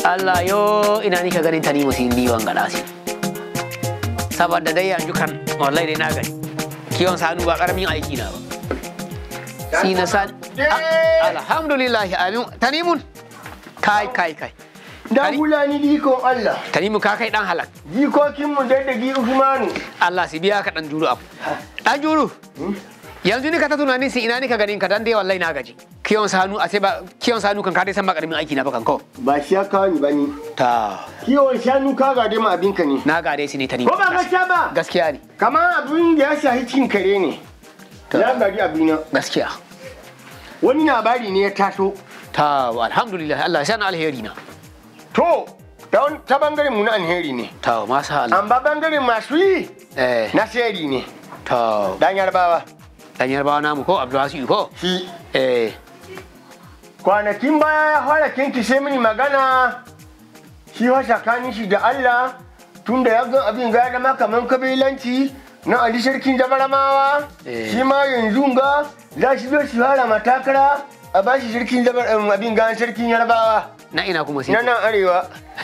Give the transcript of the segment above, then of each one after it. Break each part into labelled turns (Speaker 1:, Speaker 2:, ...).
Speaker 1: Allah yo ina ni ka ganin ta ni musin diwan gada si saboda dai yanzu kan wallahi dai na gani kiwon sanu ba karamin aiki na ba si na san Ah, alhamdulillah amin tanimun kai kai kai
Speaker 2: Dan hulani dikon Allah.
Speaker 1: tanimu ka kai dan halak
Speaker 2: Jikokinmu daddagi Usmanu.
Speaker 1: Allah si biya ka dan juru abu dan juru yanzu ni ka ta tunanin si ina ni ka ganin ka dan dai wallahi na gaji kiwon sanu a sai ba kiwon sanu kan ka dai san ba karamin aiki na ba kan ko
Speaker 2: Ba shi ya kawo ni ba ni.
Speaker 1: ta
Speaker 2: Kiwon shanu ka gade ma abinka ne.
Speaker 1: na gade si ne tanimu
Speaker 2: Ko ba gaskiya ba?
Speaker 1: gaskiya ne
Speaker 2: Kamar abin da ya shahi cin kare ne. Na gari abina.
Speaker 1: gaskiya
Speaker 2: Wani labari ne ya taso.
Speaker 1: ta alhamdulillah Allah ya sana alheri na
Speaker 2: To, ta wani- ta bangaren mu na alheri ne.
Speaker 1: ta masa Allah
Speaker 2: Amma bangaren masu yi
Speaker 1: eh
Speaker 2: na sheri ne.
Speaker 1: ta
Speaker 2: Dan yarbawa.
Speaker 1: dan yarbawa namu ko Abdulwasi ko
Speaker 2: Shi.
Speaker 1: eh
Speaker 2: Kwanakin baya ya fara kinkishe mini magana. Shi wa tsakanin shi da Allah. Tunda ya ga abin ga ya zama kamar kabilanci na Ali Sarkin Jabaramawa.
Speaker 1: Eh.
Speaker 2: Shi ma yanzu ga za shi zo shi fara matakara a ba shi sarkin jabar em, abin ga sarkin yarbawa.
Speaker 1: na ina kuma sai
Speaker 2: Na nan arewa.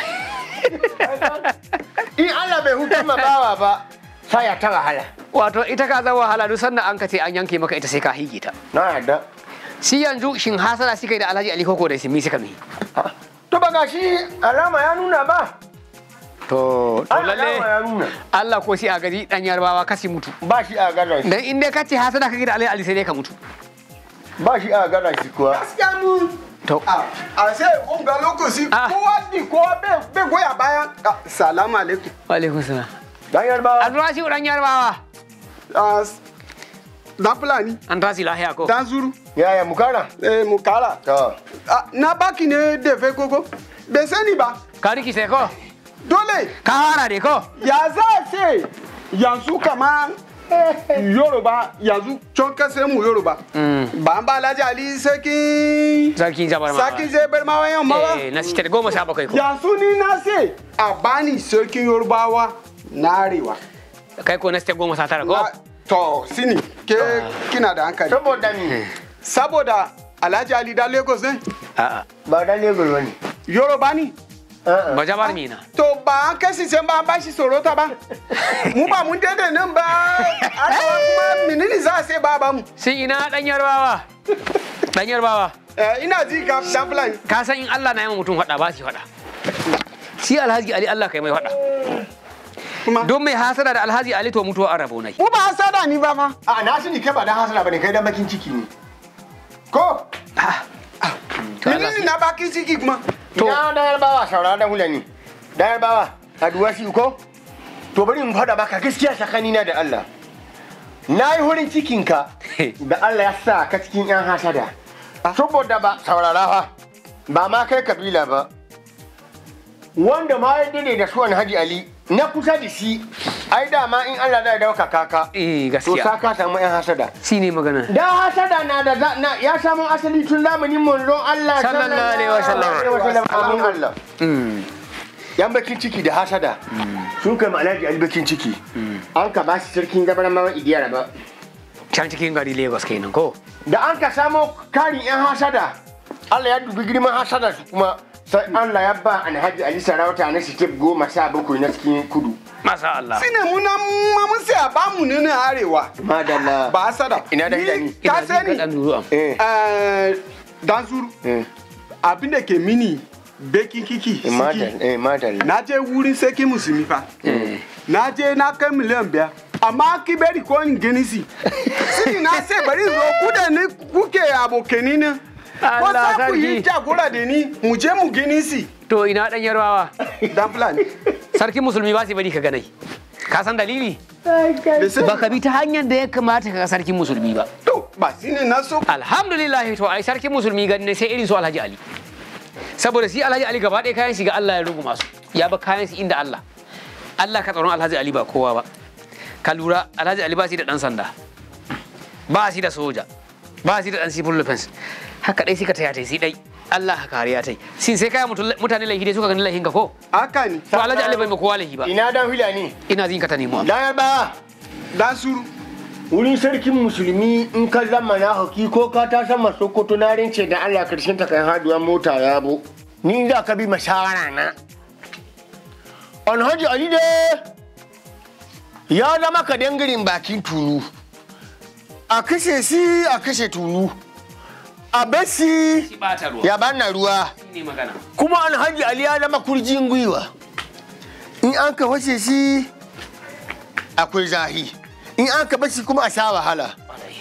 Speaker 2: In Allah bai hutu ma bawa ba, sai ya ta wahala.
Speaker 1: wato ita ka zama wahala duk sannan an ka ce an yanke maka ita sai ka hige ta
Speaker 2: Na yarda.
Speaker 1: shi yanzu shin hasara shi kai da Alhaji Ali Koko da Simi suka mi
Speaker 2: To ba ga shi alama ya nuna ba.
Speaker 1: to to
Speaker 2: Ai, alama
Speaker 1: lalle
Speaker 2: ya nuna.
Speaker 1: Allah ko shi a gaji dan yarbawa kasi mutu
Speaker 2: Ba shi a garan shi.
Speaker 1: dan in dai ka ce hasara ka da Alhaji Ali sai dai ka mutu
Speaker 2: Ba shi a garan shi kuwa.
Speaker 3: gaskiya mu
Speaker 1: to
Speaker 3: a a sai unga lokaci
Speaker 1: Ah.
Speaker 3: kowa di kowa bai bai goya bayan Ah, salamu alaikum
Speaker 1: wa alaikum salam
Speaker 2: Dan yarbawa.
Speaker 1: Abdulwasi dan yarbawa
Speaker 3: Ah, s- dan fulani
Speaker 1: an tasi lahiya ko
Speaker 3: dan zuru
Speaker 2: Yaya mukara?
Speaker 3: eh mukara
Speaker 2: To.
Speaker 3: Ah, na baki ne da fe koko bai sani ba
Speaker 1: ka riki sai ko
Speaker 3: dole
Speaker 1: ka fara dai ko
Speaker 3: ya za a ce yanzu kama yoruba yanzu can kasar mu yoruba ba an ba alhaji ali sarki
Speaker 1: sarki jabar ma
Speaker 3: sarki zai bar ma wayan ma ba
Speaker 1: eh na sitar goma sha bakwai ko
Speaker 3: yanzu ni na ce a bani sarkin yorubawa na arewa
Speaker 1: kai ko na sitar goma sha tara ko
Speaker 3: Na- to sini ke kina da hankali
Speaker 2: Saboda ni
Speaker 3: saboda alhaji ali da lagos ne
Speaker 1: a'a
Speaker 2: ba dan Lagos bane.
Speaker 3: yoruba ni
Speaker 2: A'a.
Speaker 1: ba jabar mina
Speaker 3: to ba an kasi can ba an bashi sorota ba mu ba mun daidai nan ba arewa kuma menene za a sai ba ba mu
Speaker 1: shi ina dan yarbawa dan yarbawa
Speaker 3: Eh, ina ji ka dan fulani
Speaker 1: ka san in Allah na yi ma mutum faɗa ba shi faɗa shi alhaji ali Allah kai mai faɗa
Speaker 3: kuma
Speaker 1: don mai hasada da alhaji ali to mutuwa an rabo nai
Speaker 3: mu ba hasada ni ba fa
Speaker 2: A na sani kai ba dan hasala bane kai dan bakin ciki ne. Ko?
Speaker 1: To Allah
Speaker 3: menene na baki ciki kuma
Speaker 1: To.
Speaker 2: Ina dan yarbawa saurara dan hulani. Dan yarbawa aduwa shi ko? To bari in faɗa baka gaskiya tsakanina da Allah. Na yi hurin cikinka da Allah ya sa ka cikin 'yan hasada. Saboda ba saurara fa ba ma kai kabila ba. Wanda ma ya dade da suwan Haji Ali na kusa da shi ai dama in Allah da ya dauka kaka.
Speaker 1: eh
Speaker 2: To sa
Speaker 1: gaskiya
Speaker 2: ka samu 'yan hasada.
Speaker 1: shi ne magana
Speaker 2: Da hasada na da za- na ya samu asali tun zamanin manzon Allah
Speaker 1: Sallallahu alaihi wasallam.
Speaker 2: Amin Allah.
Speaker 1: Mm.
Speaker 2: Yan bakin ciki da hasada sun kai Alhaji Ali bakin ciki. An ka bashi sarkin gabar mawa idiyar ba.
Speaker 1: can cikin gari lagos kenan ko
Speaker 2: Da an ka samo karin yan hasada Allah ya dubi girman hasada su kuma sai Allah ya ba Alhaji Ali sarauta na step goma sha bakwai na cikin kudu.
Speaker 1: masa Allah
Speaker 3: shine mu na ma mun sai a ba mu ne na arewa
Speaker 2: Madalla.
Speaker 3: ba hasada
Speaker 2: Ina da
Speaker 3: Ni-
Speaker 2: idani.
Speaker 3: ka
Speaker 1: Ina jin
Speaker 3: sani
Speaker 1: kaɗan duru am.
Speaker 2: Eh.
Speaker 3: eh, dan zuru
Speaker 2: Eh.
Speaker 3: abin da ke mini bakin kiki
Speaker 2: Eh, Madalla.
Speaker 3: siki
Speaker 2: Eh, madalla.
Speaker 3: na je wurin sarki musulmi fa na je na kai miliyan biyar amma ki bari ko in gani si sini na sai bari zo ku da ni kuke abokani ne ko
Speaker 1: Allah
Speaker 3: za ku
Speaker 1: sarki.
Speaker 3: yi jagora da ni mu je mu gani si
Speaker 1: to ina dan yarbawa
Speaker 3: dan fulani
Speaker 1: sarkin musulmi ba su bari ka ganai ka san dalili
Speaker 3: da sai
Speaker 1: ba ka bi ta hanyar da ya kamata ka ga sarkin musulmi ba
Speaker 3: to ba shine na so
Speaker 1: alhamdulillah to ai sarkin musulmi gani ne sai irin su alhaji ali saboda shi alhaji ali gaba ɗaya kayan shi ga Allah ya rugu masu ya ba kayan shi inda Allah Allah ka tsaron alhaji ali ba kowa ba ka lura alhaji ali ba shi da dan sanda ba shi da soja ba shi da dan civil defense haka dai suka taya tai shi dai Allah ka kariya tai sin sai kaya mutane laifi dai suka gani laifin ka ko
Speaker 3: haka ni
Speaker 1: to alhaji ali bai ma kowa laifi ba
Speaker 2: Ina dan Fulani.
Speaker 1: ina jin ka ta nemo
Speaker 2: Dan yarbawa.
Speaker 3: dan suru
Speaker 2: wurin sarkin musulmi in ka zama na haki ko ka ta sama sokoto na rince da allah karshen ta kai haduwa mota ya bo ni za ka bi mashawara na alhaji ali da ya zama ka dangarin bakin tulu a kashe si a kashe tulu a basi
Speaker 1: shi bata ruwa
Speaker 2: ya bana ruwa
Speaker 1: shi ne magana
Speaker 2: kuma alhaji ali ya zama kurjin gwiwa in an ka wace shi akwai zahi in an ka bashi kuma a sha wahala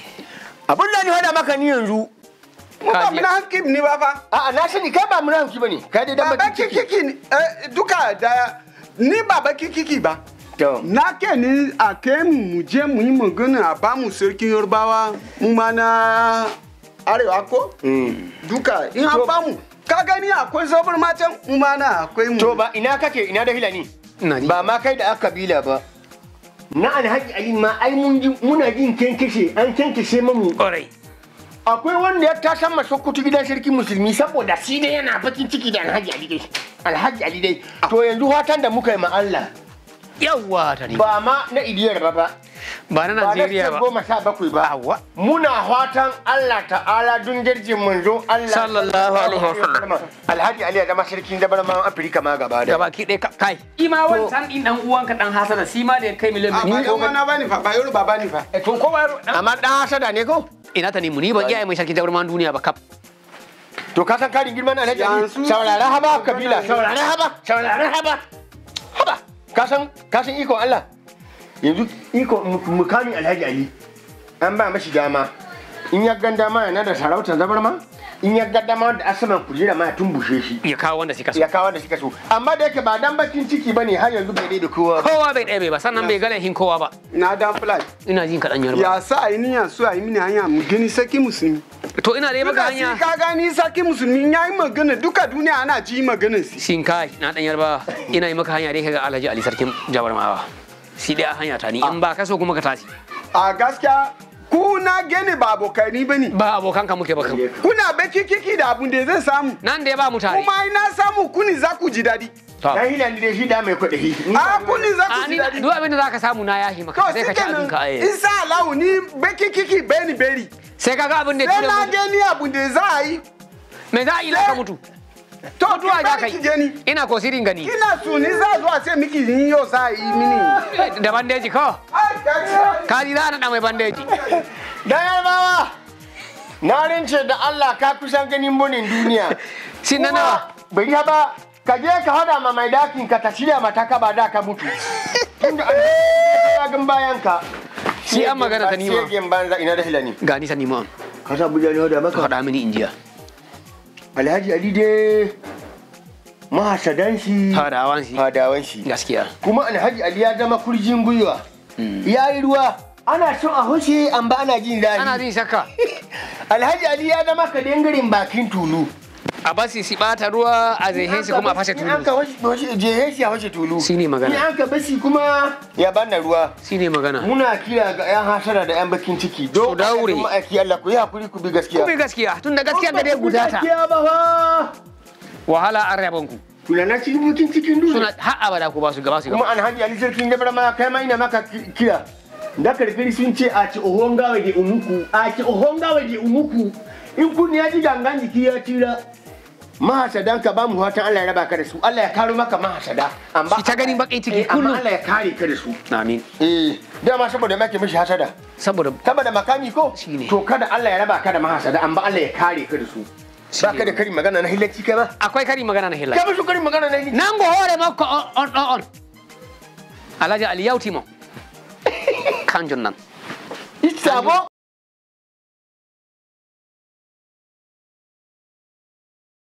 Speaker 2: abin da ni hada maka ni yanzu
Speaker 3: mu ba mu na hakim ni ba fa
Speaker 2: a'a na sani kai ba munafiki bane kai dai dan
Speaker 3: baba
Speaker 2: bakin ciki
Speaker 3: kikiki ni- eh, duka da ni baba kikiki ba
Speaker 2: to
Speaker 3: na ke ni a kai mu mu je mu yi magana a ba mu sarkin yarbawa mu ma na arewa ko duka in an ba mu ka gani akwai zabar matan mu ma na akwai mu
Speaker 2: to ba ina kake ina da hilani
Speaker 1: ina ji
Speaker 2: ba ma kai da aka kabila ba na alhaji ali ma ai mun ji muna jin kenkeshe an kenkeshe mamu
Speaker 1: ƙwarai
Speaker 2: akwai wanda ya ta san masokoto gidan sarki musulmi saboda shi dai yana bakin ciki da alhaji ali dai alhaji ali dai to yanzu fatan da muka yi ma Allah
Speaker 1: yawwa ta ne
Speaker 2: ba ma na idiyar ba ba
Speaker 1: ba na
Speaker 2: ba na
Speaker 1: Najeriya
Speaker 2: state
Speaker 1: ba
Speaker 2: goma sha bakwai ba
Speaker 1: Awa.
Speaker 2: muna fatan Allah ta'ala dun jirgin manzo Allah
Speaker 1: Sallallahu alaihi wasallam.
Speaker 2: alhaji ali ya zama sarkin zabarman afirka ma gaba da
Speaker 1: gaba ki ɗaya ka- kai ima wancan ɗin ɗan uwanka ɗan hasana shi ma da ya kai miliyan
Speaker 3: a ba
Speaker 1: biyu
Speaker 3: yan wana ba ni fa ba yoruba ba ni fa
Speaker 1: to ko ba ɗan
Speaker 2: amma dan hasada ne ko
Speaker 1: ina ta nemi ni ban iya mai sarki jaruman duniya ba kap
Speaker 2: to ka san karin girman alhaji ali
Speaker 3: Yanzu-
Speaker 2: saurara haba kabila saurara haba saurara haba haba ka san ka san iko Allah yanzu iko mu- mukamin alhaji ali an ba mashi dama in ya ganda ma yana da sarautar zabarma in ya ganda ma da asaman kujera ma ya tumbushe shi
Speaker 1: ya kawo wanda suka so
Speaker 2: ya kawo da suka so amma da yake ba dan bakin ciki bane har yanzu bai dai da kowa ba
Speaker 1: kowa bai ɗaya bai ba sannan bai ga laifin kowa ba
Speaker 3: na dan fly
Speaker 1: ina jin kaɗan yarba
Speaker 3: ya sa a yi niyan su a yi mini hanya mu gani sarki musulmi
Speaker 1: to ina dai maka
Speaker 3: duka shi
Speaker 1: hanya
Speaker 3: ka gani sarki musulmi ya yi magana duka duniya ana ji maganar si
Speaker 1: shin kai na ɗan yarba ina yi maka hanya dai kaga alhaji ali sarkin jabarmawa shi dai a hanya ta ni in ba ka so kuma ka tashi
Speaker 3: a gaskiya ku na gane ba abokani ba ne
Speaker 1: ba abokanka muke ba kan
Speaker 3: kuna baki kiki da abun da zai samu
Speaker 1: nan da ya ba mu tare
Speaker 3: kuma ina samu kuni za ku ji daɗi
Speaker 1: to
Speaker 2: dan hilan da shi da mai kuɗi
Speaker 3: a kuni za
Speaker 1: a
Speaker 3: ku
Speaker 1: ni
Speaker 3: ji daɗi
Speaker 1: duk abin da zaka samu na yahi
Speaker 3: to
Speaker 1: maka sai
Speaker 3: shi
Speaker 1: ka ci abin ka
Speaker 3: kenan
Speaker 1: eh
Speaker 3: isa alahu ni baki kiki beni beri
Speaker 1: sai ka ga abin da ya
Speaker 3: sai
Speaker 1: tura
Speaker 3: na
Speaker 1: mu
Speaker 3: gani abun da za a yi
Speaker 1: me za a yi ka mutu
Speaker 3: to
Speaker 1: mutuwa
Speaker 3: ki
Speaker 1: za ka
Speaker 3: bari ki
Speaker 1: yi
Speaker 3: gani
Speaker 1: ina ko sirin gani
Speaker 3: kina so ni za zuwa sai miki ni yau za a yi mini
Speaker 1: da bandeji ko
Speaker 3: Ai, gaskiya.
Speaker 1: ka ji za a naɗa mai bandeji
Speaker 2: dan yarbawa na rince da Allah ka kusan ganin munin duniya
Speaker 1: shin na nawa
Speaker 2: bai yi ba ka je ka hada ma mai dakin ka ta shirya mata ka ba da ka mutu tunda an ya gan bayan ka
Speaker 1: Shi an magana ta nima.
Speaker 2: shegen banza ina da hilani
Speaker 1: ga nisa nima
Speaker 2: ka sa buja ne da
Speaker 1: ka
Speaker 2: maka
Speaker 1: faɗa mini injiya
Speaker 2: alhaji ali dai mahasadan shi
Speaker 1: fadawan shi
Speaker 2: fadawan shi
Speaker 1: gaskiya
Speaker 2: kuma alhaji ali ya zama kurjin gwiwa ya yi ruwa ana so a hushe an ba ana jin daɗi
Speaker 1: ana jin shakka
Speaker 2: alhaji ali ya zama ka dangaren bakin tulu
Speaker 1: a basi si ɓata ruwa a zai shi kuma a fashe
Speaker 2: In an
Speaker 1: tulu
Speaker 2: ka washe- jehe shi a fashe tulu
Speaker 1: Shi ne magana.
Speaker 2: in an ka bashi kuma ya banna ruwa
Speaker 1: shi ne magana
Speaker 2: muna kira ga 'yan hasara da 'yan bakin ciki don
Speaker 1: Ku daure.
Speaker 2: ma'aiki Allah ku yi hakuri ku bi gaskiya
Speaker 1: kuma gaskiya tun da gaskiya da dai guda ta
Speaker 2: gaskiya ba fa
Speaker 1: wahala an rabon ku
Speaker 2: kuna na cikin bakin cikin
Speaker 1: suna
Speaker 2: duniya
Speaker 1: har abada ku ba su gaba su
Speaker 2: kuma
Speaker 1: gaba
Speaker 2: alhaji ali sarkin jabra ma kai ma ina maka ki- kira da karkari sun ce a ci ohon gawa da umuku a ci ohon gawa da umuku in kun ya ji gangan jiki ya tira mahasadan ka ba mu fatan Allah ya raba ka da su Allah ya karo maka mahasada amma
Speaker 1: Shi ta ganin baƙin ciki
Speaker 2: Eh, amma
Speaker 1: kullum.
Speaker 2: Allah ya kare ka da su
Speaker 1: amin
Speaker 2: eh dama saboda make mishi hasada
Speaker 1: saboda
Speaker 2: saboda makami ko
Speaker 1: Shine.
Speaker 2: to kada Allah ya raba ka da mahasada amma Allah ya kare ka da su ba ka da karin magana na hilacci kai ba
Speaker 1: akwai kari magana na hilla
Speaker 2: ka musu karin magana na hilacci
Speaker 1: nan go hore makko on on on on alhaji ali yauti mo kanjon nan
Speaker 2: sabo